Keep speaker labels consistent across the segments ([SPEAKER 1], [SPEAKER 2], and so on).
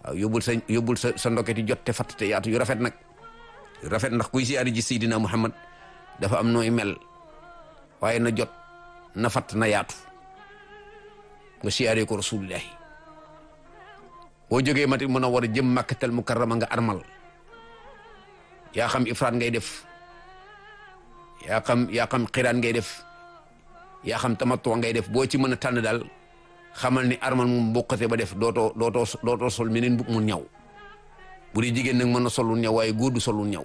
[SPEAKER 1] waaw yóbbul sa yóbbul sa sa ndoketi jot te fatt te yaatu yu rafet nag yu rafet ndax kuy siyaari ji Seydina Muhammad dafa am nooy mel waaye na jot na fatt na yaatu nga siyaaree ko rasulillahi boo jógee mati mën a war a jëm màkkatal mukarrama nga armal yaa xam ifraat ngay def yaa xam yaa xam xiraan ngay def yaa xam tamattu ngay def boo ci mën a tànn daal xamal ni armal moom bokkate ba def dootoo dootoo dootoo sol meneen bu mu ñaw bu dee jigéen nag mën na solul ñaw waaye góor du solul ñaw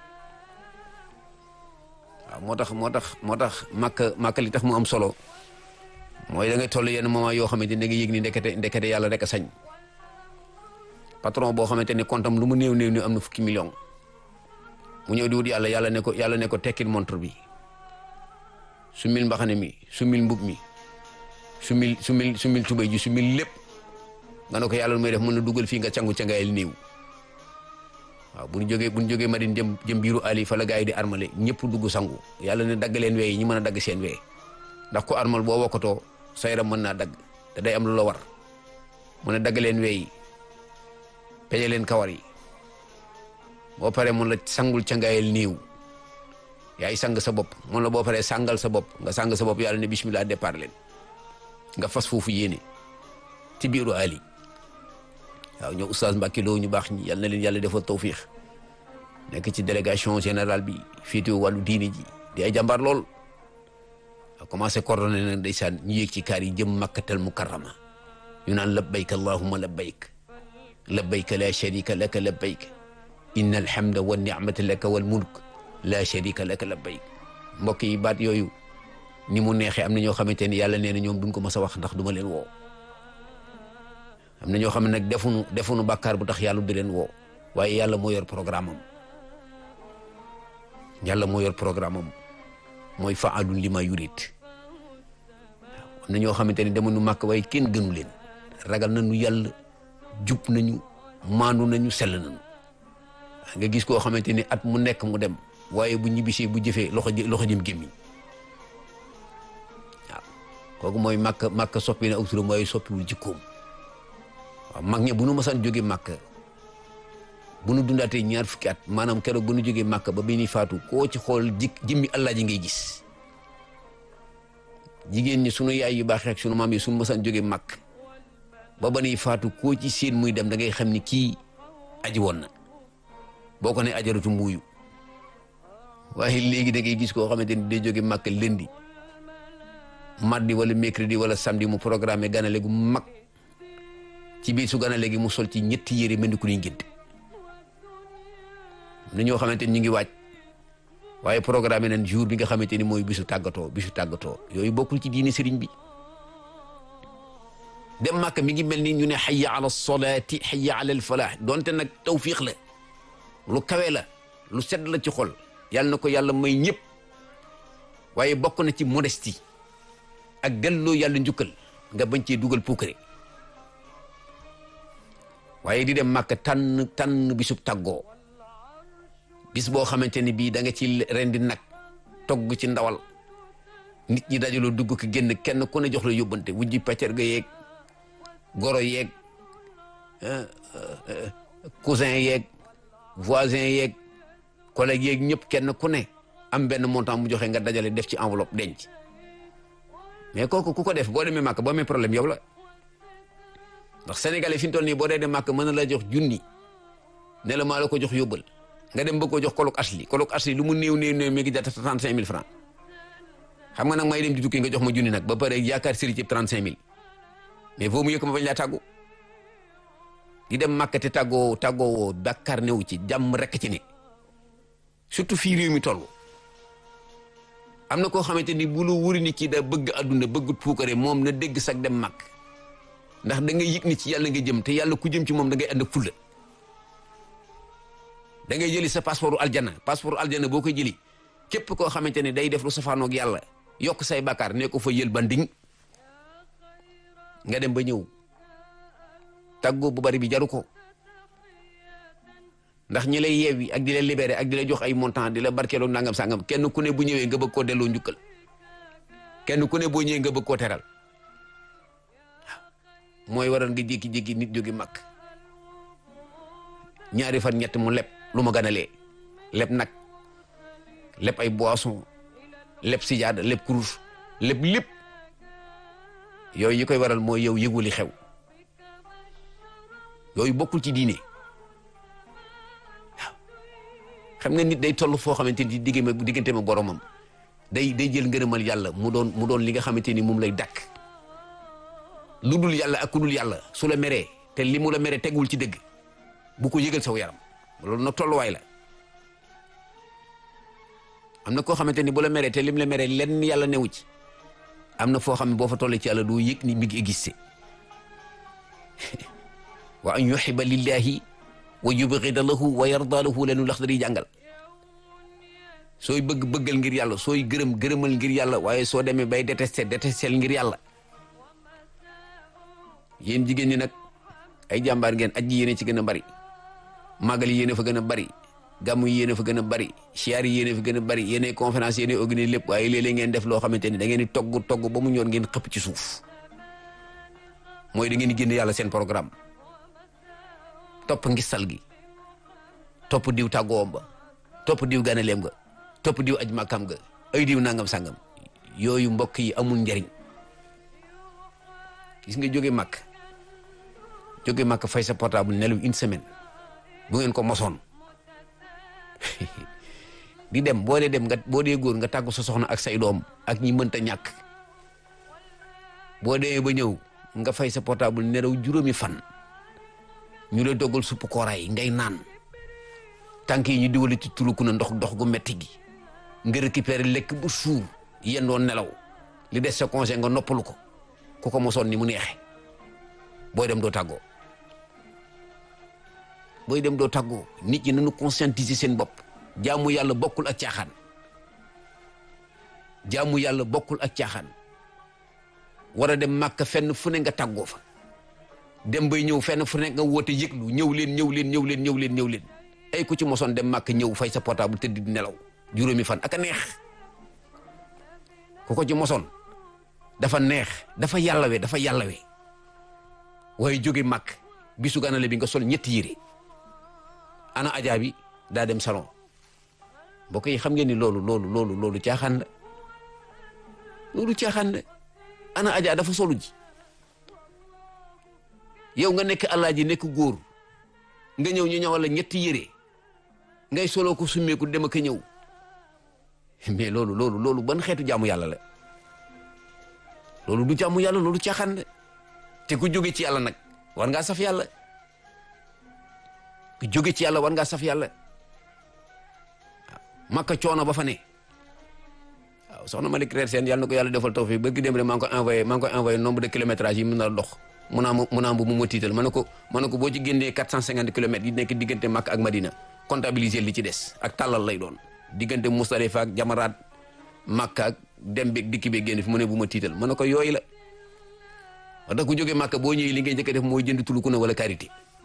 [SPEAKER 1] waaw moo tax moo tax moo tax màkk màkk li tax mu am solo mooy da ngay toll yenn moment yoo xamante ne da nga yëg ni ndekete ndekete yàlla rek a sañ patron boo xamante ni kontam lu mu néew néew néew am na fukki million mu ñëw di wut yàlla yàlla ne ko yàlla ne ko tekkil montre bi sumil mbaxane mi sumil mbub mi sumil sumil sumil tubay ji sumil lépp nga ne ko yàlla lu may def mën na dugal fii nga cangu cangayel néew waaw bu ñu jógee bu ñu jógee Madine jëm jëm biiru Ali fa la gars yi di armale ñëpp dugg sangu yàlla ne dagg leen wee yi ñi mën a dagg seen wee ndax ko armal boo wokkatoo sa yaram mën naa dagg te day am lu la war mu ne dagg leen wee yi peñe leen kawar yi boo paree mun la sangul cangayel néew yaay sang sa bopp mun la boo paree sangal sa bopp nga sang sa bopp yàlla ne bismillah départ leen nga fas foofu yéene ci biiru Ali waaw ñoo oustaz Mbacke Lo ñu baax ñi yal na leen yàlla defal tawfiix nekk ci délégation générale bi féetewoo wàllu diine ji di ay jàmbaar lool a commencé coordonné nag ndeysaan ñu yéeg ci kaar yi jëm makkatal mukarrama ñu naan labbayk allahumma labbayk labbayk la sharika laka labbayk inna alhamda wa ni'mata laka wal mulk la sharika laka labbayk mbokk yi baat yooyu ni mu neexee am na ñoo xamante ni yàlla nee na ñoom duñ ko mës a wax ndax duma leen woo am na ñoo xam ne nag defuñu defuñu bàkkaar bu tax yàlla di leen woo waaye yàlla moo yor programme am yàlla moo yor programme am mooy faalun li ma yurit waaw am na ñoo xamante ne demuñu màkk waaye kenn gënu leen ragal nañu yàlla jub nañu maandu nañu sell nañu nga gis koo xamante ni at mu nekk mu dem waaye bu ñibbisee bu jëfee loxo loxo jëm gémmiñ waaw kooku mooy màkk màkk soppi na aw turam waaye soppiwul jikkoom waaw mag ña bu nu masaan jógee màkk bu nu dundaatee ñaar fukki at maanaam keroog bu nu jógee màkk ba bi ni faatu koo ci xool jik jimmi allah ji ngay gis jigéen ñi sunu yaay yu baax ak sunu maam yi sunu masaan jógee màkk ba ba ni faatu koo ci seen muy dem da ngay xam ni kii aji woon na boo ko ne ajaratu muuyu waaye léegi da ngay gis koo xamante ni day jóge màkk lundi mardi wala mercredi wala samedi mu programme ganale gu mag ci biir su ganale gi mu sol ci ñetti yére mel ni ku ñuy ngénte na ñoo xamante ni ñu ngi waaj waaye programme nañ jour bi nga xamante ni mooy bisu tàggatoo bisu tàggatoo yooyu bokkul ci diine sëriñ bi dem màkk mi ngi mel ni ñu ne xayya ala solaati xayya ala al falaax donte nag tawfiix la lu kawe la lu sedd la ci xol yàlla na ko yàlla may ñëpp waaye bokk na ci modestie ak delloo yàlla njukkal nga bañ cee dugal puukare waaye di dem màkk tànn tànn bisub tàggoo bis boo xamante ni bii da nga ci rendi nag togg ci ndawal nit ñi dajaloo dugg ko génn kenn ku ne jox la yóbbante wujji paccar ga yeeg goro yeeg cousin yeeg voisin yeeg collègue yeeg ñëpp kenn ku ne am benn montant mu joxe nga dajale def ci enveloppe denc mais kooku ku ko def boo demee màkk boo amee problème yow la ndax sénégalais fi mu toll nii boo dee dem màkk mën na la jox junni ne la maa la ko jox yóbbal nga dem bëgg ko jox kolok asli kolok asli lu mu néew néew néew mi ngi jar trente cinq mille francs xam nga nag may dem di tukki nga jox ma junni nag ba pare yaakaar sëri ci trente cinq mille mais foo mu yëkk ma bañ laa tàggu di dem màkk te tàggoo tàggoo woo bàkkaar newu ci jàmm rekk ci ne surtout fii réew mi toll am na koo xamante ni bu lu wuri ni kii da bëgg adduna bëgg puukare moom na dégg sag dem màkk ndax da ngay yëg ni ci yàlla nga jëm te yàlla ku jëm ci moom da ngay ànd ak fulla da ngay jëli sa passeport aljana passeport aljana boo koy jëli képp koo xamante ne day def lu safaanoog yàlla yokk say bàkkaar ne ko fa yël banding nga dem ba ñëw tàggoo bu bari bi jaru ko ndax ñi lay yeewi ak di la libéré ak di la jox ay montant di la barkeeloo nangam sangam kenn ku ne bu ñëwee nga bëgg koo delloo njukkal kenn ku ne boo ñëwee nga bëgg koo teral waaw mooy waral nga jékki-jékki nit jóge màkk ñaari fan ñett mu leb lu ma ganalee leb nag leb ay boisson leb sijaada leb kurus leb lépp yooyu yi koy waral mooy yow yëguli xew yooyu bokkul ci diine waaw xam nga nit day toll foo xamante ni digg ma diggante ma boromam day day jël ngërëmal yàlla mu doon mu doon li nga xamante ni moom lay dakk lu dul yàlla ak ku dul yàlla su la meree te li mu la meree tegul ci dëgg bu ko yëgal saw yaram loolu nag tolluwaay la am na koo xamante ni bu la meree te lim la meree lenn yàlla newu ci am na foo xam ne boo fa tollee ci yàlla doo yëg ni mi ngi existé wa an yuxiba lillahi wa yubgida lahu wa yarda lahu lenu lax dari jàngal sooy bëgg bëggal ngir yàlla sooy gërëm gërëmal ngir yàlla waaye soo demee bay détesté détestel ngir yàlla yéen jigéen ñi nag ay jàmbaar ngeen aji yéene ci gën a bari màggal yéene fa gën a bari gàmmu yéene fa gën a bari siyaar yéene fa gën a bari yéene conférence yéene organise lépp waaye léeg-léeg ngeen def loo xamante ni da ngeen di togg togg ba mu ñor ngeen xëpp ci suuf mooy da ngeen di génn yàlla seen programme topp ngistal gi topp diw tàggoom ba topp diw ganaleem ga topp diw aj màkkam ga ay diw nangam sangam yooyu mbokk yi amul njariñ gis nga jóge màkk jóge màkk fay sa portable nelaw une semaine bu ngeen ko mosoon di dem boo dee dem nga boo dee góor nga tàggu sa soxna ak say doom ak ñi mënta ñàkk boo demee ba ñëw nga fay sa portable nelaw juróomi fan ñu la doggal supp kooraay ngay naan tànk yi ñu diwali ci tuluku na ndox ndox gu metti gi nga récupérer lekk bu suur yéen doon nelaw li des sa congé nga noppalu ko ku ko mosoon ni mu neexe booy dem doo tàggoo booy dem doo tàggoo nit ñi nañu conscientiser seen bopp jaamu yàlla bokkul ak caaxaan jaamu yàlla bokkul ak caaxaan war a dem màkk fenn fu ne nga tàggoo fa dem bay ñëw fenn fu ne nga woote yëglu ñëw leen ñëw leen ñëw leen ñëw leen ñëw leen ay ku ci mosoon dem màkk ñëw fay sa portable tëdd di nelaw juróomi fan ak a neex ku ko ci mosoon dafa neex dafa yàllawe dafa yàllawe waaye jóge màkk bisu ganale bi nga sol ñetti yére ana ajaa bi daa dem salon mbokk yi xam ngeen ni loolu loolu loolu loolu caaxaan la loolu caaxaan la ana ajaa dafa solu ji yow nga nekk alaaji nekk góor nga ñëw ñu ñëwal la ñetti yére ngay soloo ko summeeku dem ak a ñëw mais loolu loolu loolu ban xeetu jaamu yàlla la loolu du jaamu yàlla loolu caaxaan la te ku jóge ci yàlla nag war ngaa saf yàlla ku jóge ci yàlla war ngaa saf yàlla waaw makka coono ba fa ne waaw soxna Malick Reer Sène yàlla na ko yàlla defal tawfiq ba ki dem rek maa ngi koy envoyé maa ngi koy envoyé nombre de kilométrage yi mën a dox mun naa mun naa bu mu ma tiital ma ne ko ma ne ko boo ci génnee quatre cent cinquante kilomètres yi nekk diggante Makka ak Madina comptabiliser li ci des ak tàllal lay doon diggante Musdalifa ak Jamaraat Makka ak dem beeg dikki beeg génn fi mu ne bu ma tiital ma ne ko yooyu la wax dëgg ku jógee Makka boo ñëwee li ngay njëkk a def mooy jënd tuluku na wala karité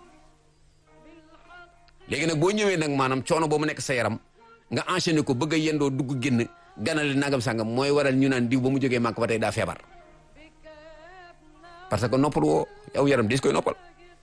[SPEAKER 1] léegi nag boo ñëwee nag maanaam coono boo mu nekk sa yaram nga enchaîné ko bëgg a yendoo dugg génn ganale nangam sangam mooy waral ñu naan diw ba mu jógee Makka ba tey daa feebar parce que noppal woo yow yaram des koy noppal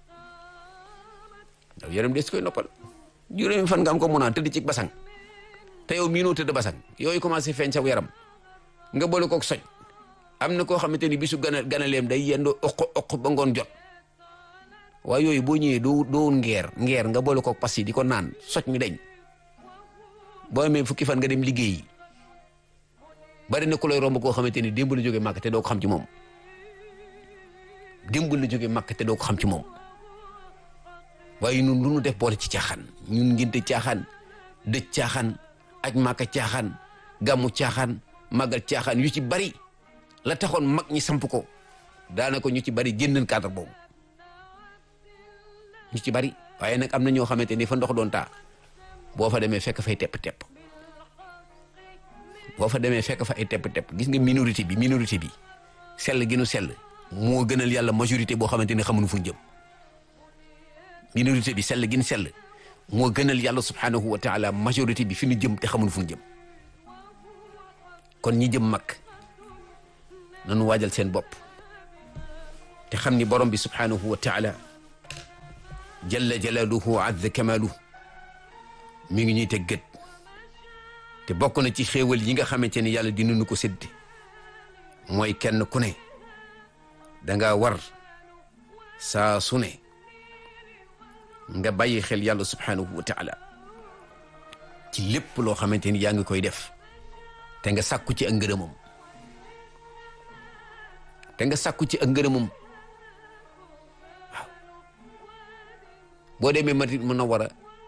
[SPEAKER 1] yow yaram des koy noppal juróomi fan nga am ko mun a tëdd ci basang te yow miinoo tëdd basang yooyu commencé feeñ saw yaram nga boole kook soj am na koo xamante ni bisu gana ganaleem day yendoo oq oq ba ngoon jot waaye yooyu boo ñëwee doo doo ngeer ngeer nga boole kook pas yi di ko naan soj mi dañ boo amee fukki fan nga dem liggéeyi bari na ku lay romb koo xamante ni démb la jógee màkk te doo ko xam ci moom démb la jógee màkk te doo ko xam ci moom waaye ñun lu ñu def boole ci caaxaan ñun ngénte caaxaan dëj caaxaan aj màkka caaxaan gàmmu caaxaan màggal caaxaan yu ci bari la taxoon mag ñi samp ko daanaka ñu ci bari génn cadre boobu ñu ci bari waaye nag am na ñoo xamante ni fa ndox doon taa boo fa demee fekk fay tepp-tepp boo fa demee fekk fa ay tepp-tepp gis nga minorité bi minorité bi sell gi nu sell moo gënal yàlla majorité boo xamante ni xamuñu fu ñu jëm minorité bi sell gi nu sell moo gënal yàlla subhanahu wa taala majorité bi fi ñu jëm te xamuñu fu ñu jëm kon ñi jëm mag nanu waajal seen bopp te xam ni borom bi subhanahu wa taala jalla jalaaluhu azza kamaaluhu mi ngi ñuy teg gët te bokk na ci xéewal yi nga xamante ni yàlla dina nu ko sédd mooy kenn ku ne danga war saa su ne nga bàyyi xel yàlla subhanahu wa taala ci lépp loo xamante ni yaa ngi koy def te nga sàkku ci ak ngërëmam te nga sàkku ci ak ngërëmam waaw boo demee Madina Munawwara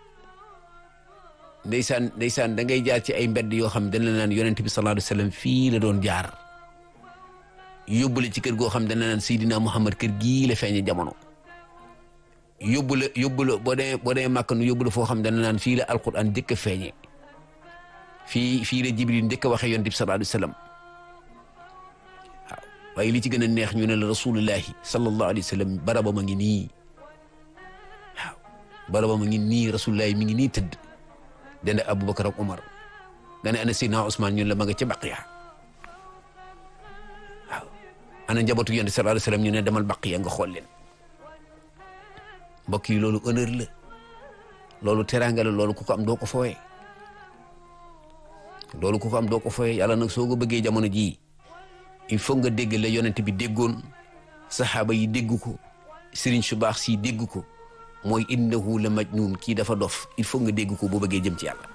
[SPEAKER 1] ndeysaan ndeysaan da ngay jaar ci ay mbedd yoo xam dañ la naan yonent bi sallallahu alayhi wa sallam fii la doon jaar yóbbule ci kër goo xam dañ la naan Seydina Muhammad kër gii la feeñe jamono yóbbu la yóbbu la boo demee boo demee màkk nu yóbbu la foo xam dañ la naan fii la alquran njëkk a feeñe fii fii la Jibril njëkk a waxee yonent bi sallallahu alayhi wa sallam waaw waaye li ci gën a neex ñu ne la rasulullahi sallallahu alayhi wa sallam baraba ma ngi nii waaw baraba ma ngi nii rasulullahi mi ngi nii tëdd dende Aboubacar ak Umar nga ne ana Seydina Ousmane ñun la ma nga ca Baqiya waaw ana njabootu yonent sallallahu alayhi wa sallam ñu ne demal Baqiya nga xool leen mbokk yi loolu honneur la loolu teraanga la loolu ku ko am doo ko fooyee loolu ku ko am doo ko fooyee yàlla nag soo ko bëggee jamono jii il faut nga dégg la yonent bi déggoon saxaaba yi dégg ko sëriñ su baax si dégg ko mooy innahu la majnun kii dafa dof il faut nga dégg ko boo bëggee jëm ci yàlla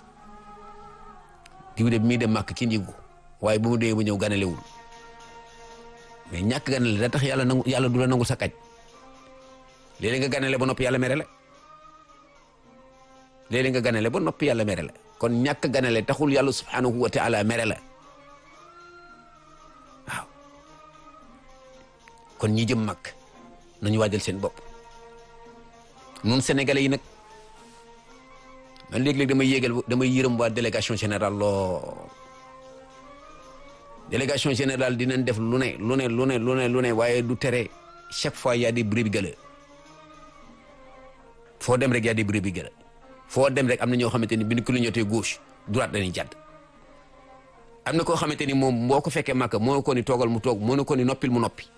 [SPEAKER 1] diw de mii dem màkk kenn yëgu waaye bu mu dee ba ñëw ganalewul mais ñàkk ganale da tax yàlla nangu yàlla du la nangu sa kaj léeg-léeg nga ganale ba noppi yàlla mere la léeg-léeg nga ganale ba noppi yàlla mere la kon ñàkk ganale taxul yàlla subhanahu wa taala mere la waaw kon ñi jëm màkk nañu waajal seen bopp nun sénégalais yi nag man léeg-léeg damay yéegal damay yërëm waa délégation générale loo délégation générale dinañ def lu ne lu ne lu ne lu ne lu ne waaye du tere chaque fois y a des brebis galeuses foo dem rek y a des brebis galeuses foo dem rek am na ñoo xamante ni bi ñu clignoté gauche droite dañuy jàdd am na koo xamante ni moom boo ko fekkee màkk moo ko ni toogal mu toog moo na ko ni noppil mu noppi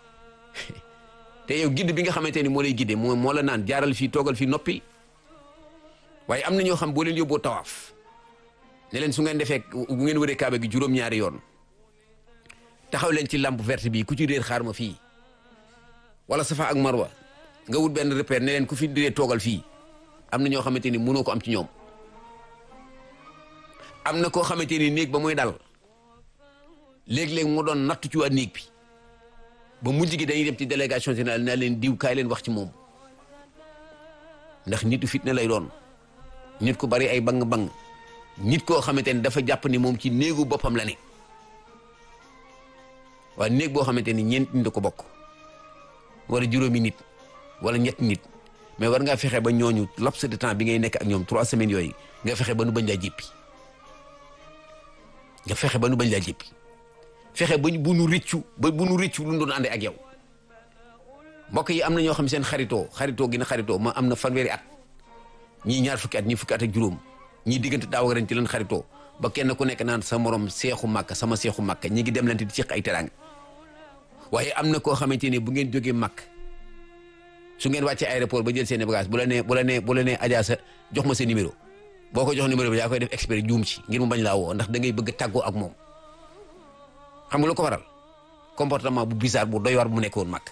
[SPEAKER 1] te yow gidd bi nga xamante ni moo lay giddee moo moo la naan jaaral fii toogal fii noppil waaye am na ñoo xam boo leen yóbboo tawaaf ne leen su ngeen defee bu ngeen wëree kaaba gi juróom-ñaari yoon taxaw leen ci lampe verte bi ku ci réer xaar ma fii wala safa ak marwa nga wut benn repère ne leen ku fi diree toogal fii am na ñoo xamante ni mënoo ko am ci ñoom am na koo xamante ni néeg ba muy dal léeg-léeg mu doon nattu ci waa néeg bi ba mujj gi dañuy dem ci délégation générale naa leen diw kaay leen wax ci moom ndax nitu fitna lay doon nit ku bari ay bang-bang nit koo xamante ni dafa jàpp ni moom ci néegu boppam la ne waaye néeg boo xamante ni ñeent nit ko bokk wala juróomi nit wala ñett nit mais war ngaa fexe ba ñooñu laps de temps bi ngay nekk ak ñoom trois semaines yooyu nga fexe ba nu bañ laa jéppi nga fexe ba nu bañ laa jéppi fexe ba bu nu rëccu ba bu nu rëccu lu doon àndee ak yow mbokk yi am na ñoo xam seen xaritoo xaritoo gi na xaritoo ma am na fanweeri at ñii ñaar fukki at ñii fukki at ak juróom ñii diggante daaw ren ci leen xaritoo ba kenn ku nekk naan sa morom seexu màkk sama seexu màkk ñi ngi dem lante di ciq ay teraanga waaye am na koo xamante ne bu ngeen jógee màkk su ngeen wàccee aéroport ba jël seen bagage bu la nee bu la nee bu la nee Adja sa jox ma sa numéro boo ko jox numéro bi yaa koy def expert juum ci ngir mu bañ laa woo ndax da ngay bëgg tàggoo ak moom xam nga lu ko waral comportement bu bizarre bu doy war bu nekkoon màkk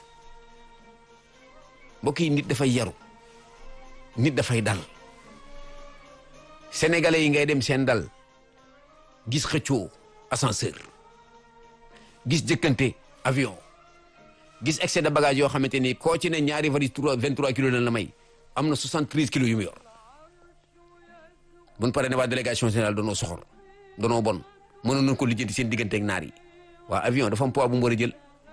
[SPEAKER 1] mbokk yi nit dafay yaru nit dafay dal sénégalais yi ngay dem seen dal gis xëccoo ascenseur gis jëkkante avion gis excès de bagage yoo xamante ni koo ci ne ñaari valise trois vingt trois kilos lañ la may am na soixante treize kilos yu mu yor buñ paree ne waa délégation générale danoo soxor danoo bon mënoon nañ ko lijjanti seen digganteeg naar yi waa avion dafa am poids bu mu war a jël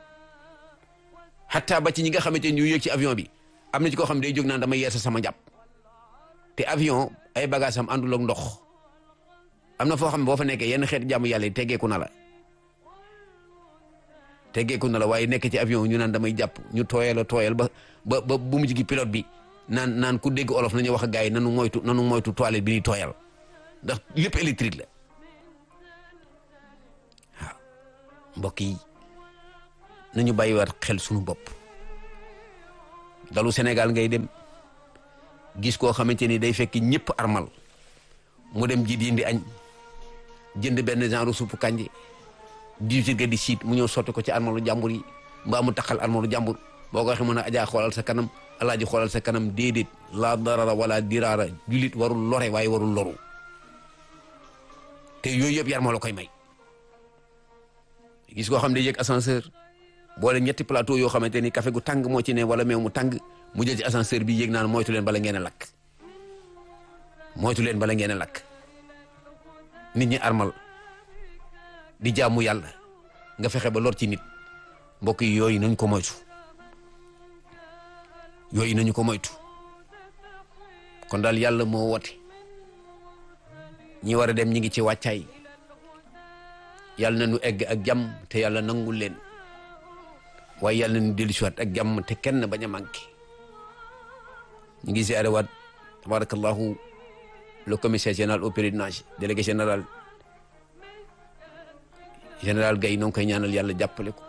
[SPEAKER 1] xataa ba ci ñi nga xamante ni ñu yëg ci avion bi am na ci koo xam ne day jóg naan dama yeesa sama njàpp te avion ay bagage am àndul ak ndox am na foo xam ne boo fa nekkee yenn xeeti jàmm yàlla yi teggeeku na la teggeeku na la waaye nekk ci avion ñu naan damay jàpp ñu tooyal a tooyal ba ba ba bu mujj gi pilote bi naan naan ku dégg olof nañu wax ak gars yi nanu moytu nanu moytu toilette bi ñuy tooyal ndax lépp électrique la waaw mbokk yi nañu bàyyiwaat xel suñu bopp dalu Sénégal ngay dem gis koo xamante ni day fekk ñëpp armal mu dem ji di indi añ jënd benn genre suppu kànje diwtir ga di siit mu ñëw sotti ko ci armalu jàmbur yi mbaa mu taxal armalu jàmbur boo ko waxee mën a ajaa xoolal sa kanam alaaji xoolal sa kanam déedéet laa darara wala diraara julit warul lore waaye warul loru te yooyu yëpp yar ma la koy may gis koo xam ne yëg ascenseur boole ñetti plateau yoo xamante ni café gu tàng moo ci ne wala meew mu tàng mu jël ci ascenseur bi yéeg naan moytu leen bala ngeen a lakk moytu leen bala ngeen a lakk nit ñi armal di jaamu yàlla nga fexe ba lor ci nit mbokk yi yooyu nañ ko moytu yooyu nañu ko moytu kon daal yàlla moo woote ñi war a dem ñi ngi ci wàccaay yàlla na nu egg ak jàmm te yàlla nangul leen waaye yàlla na nu dellusiwaat ak jàmm te kenn bañ a manqué ñu ngi ziare waat tabarakallahu le commissaire général au pèlerinage délégué général général Gaye noo ngi koy ñaanal yàlla jàppale ko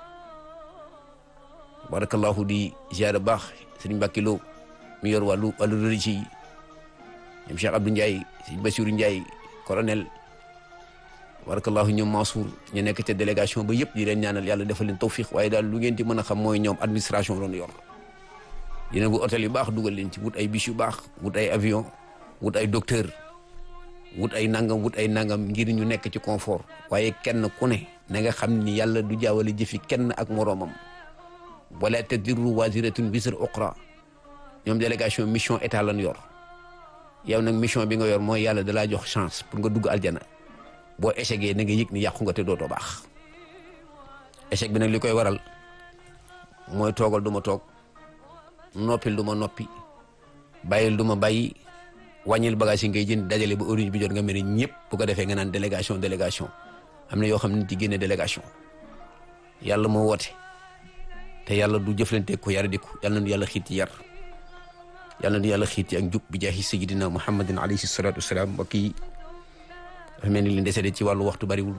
[SPEAKER 1] tabarakallahu di ziare baax sëriñ Mbàkke Lo mi yor wàllu wàllu religieux yi ñoom Cheikh Abdou Ndiaye sëriñ Bassirou Ndiaye colonel barakallahu ñoom Mansour ñu nekk ca délégation ba yëpp di leen ñaanal yàlla defal leen tawfiq waaye daal lu ngeen ci mën a xam mooy ñoom administration doon yor dina bu hôtel yu baax dugal leen ci wut ay bis yu baax wut ay avion wut ay docteur wut ay nangam wut ay nangam ngir ñu nekk ci confort waaye kenn ku ne na nga xam ni yàlla du jaawale jëfi kenn ak moroomam wala tadiru waziratun wisra uqra ñoom délégation mission état lan yor yow nag mission bi nga yor mooy yàlla dalaa jox chance pour nga dugg aljana boo échecgee na nga yëg ni yàqu nga te dootoo baax échec bi nag li koy waral mooy toogal du ma toog noppil du ma noppi bàyyil du ma bàyyi wàññil bagage yi ngay jënd dajale ba orange bi jot nga mel ni ñëpp bu ko defee nga naan délégation délégation am na yoo xam ne ci génne délégation yàlla moo woote te yàlla du jëflante ko yar diku yàlla na yàlla xiit ci yar yàlla na yàlla xiit ci ak njub bi jaahi sayyidina muhammadin alayhi salatu wasalaam mbokk yi dafa mel ni li desede ci wàllu waxtu bariwul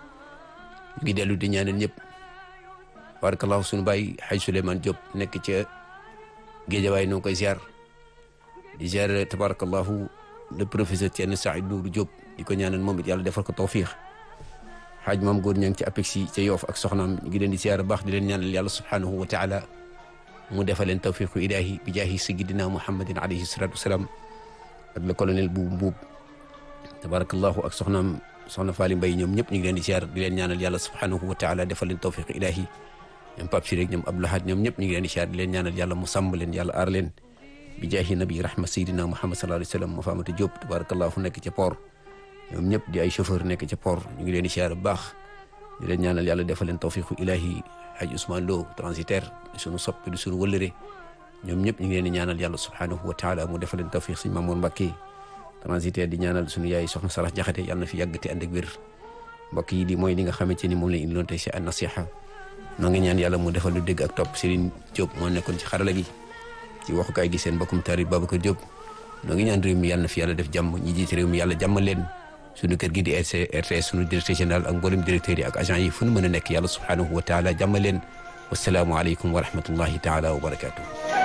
[SPEAKER 1] ñu ngi dellu di ñaanal ñëpp barakallahu sunu baay xaj Souleymane Diop nekk ca géejawaay noo koy ziar di ziar tabarakallahu le professeur Thierno Saïd Nourou Diop di ko ñaanal moom it yàlla defal ko tawfiix xaaj maam góor ña ngi ci apexi ca yoof ak soxnaam ñu ngi leen di ziar baax di leen ñaanal yàlla subhanahu wa taala mu defal leen tawfiqu ilahi bi jaahi sayyidina muhammadin alayhi salatu wasalaam ak le colonel bu mbuub tabarakallahu ak soxnaam soxna Faali Mbay ñoom ñëpp ñu ngi leen di ziar di leen ñaanal yàlla subhanahu wa taala defal leen tawfiqu ilahi ñoom Pape Siré ñoom Abdou Lahad ñoom ñëpp ñu ngi leen di ziar di leen ñaanal yàlla mu sàmm leen yàlla aar leen bi jaahi nabi rahma sayyidina muhammad sallallahu alayhi wa sallam ma faamata Diop tabarakallahu fu nekk ca port ñoom ñëpp di ay chauffeur nekk ca port ñu ngi leen di ziar bu baax di leen ñaanal yàlla defal leen tawfiqu ilahi haj Ousmane Lo transitaire di sunu soppi di sunu wëllëre ñoom ñëpp ñu ngi leen di ñaanal yàlla subhanahu wa taala mu defal leen tawfiq suñu Mamour Mbacké transitaire di ñaanal suñu yaay soxna Sarax Jaxate yàlla na fi yàgg te ànd ak wér mbokk yi di mooy li nga xamante ni moom lañ indiloon tey si an nasiha noo ngi ñaan yàlla mu defal lu dégg ak topp Serigne Diop moo nekkoon ci xarala gi ci waxukaay gi seen mbokkum tarit Babacar Diop noo ngi ñaan réew mi yàlla na fi yàlla def jàmm ñi jiite réew mi yàlla jàmmal leen suñu kër gi di RTS suñu directeur général ak mboolem directeurs yi ak agent yi fu nu mën a nekk yàlla subhanahu wa taala jàmmal leen wasalaamu aleykum wa rahmatullahi taala wa barakatuh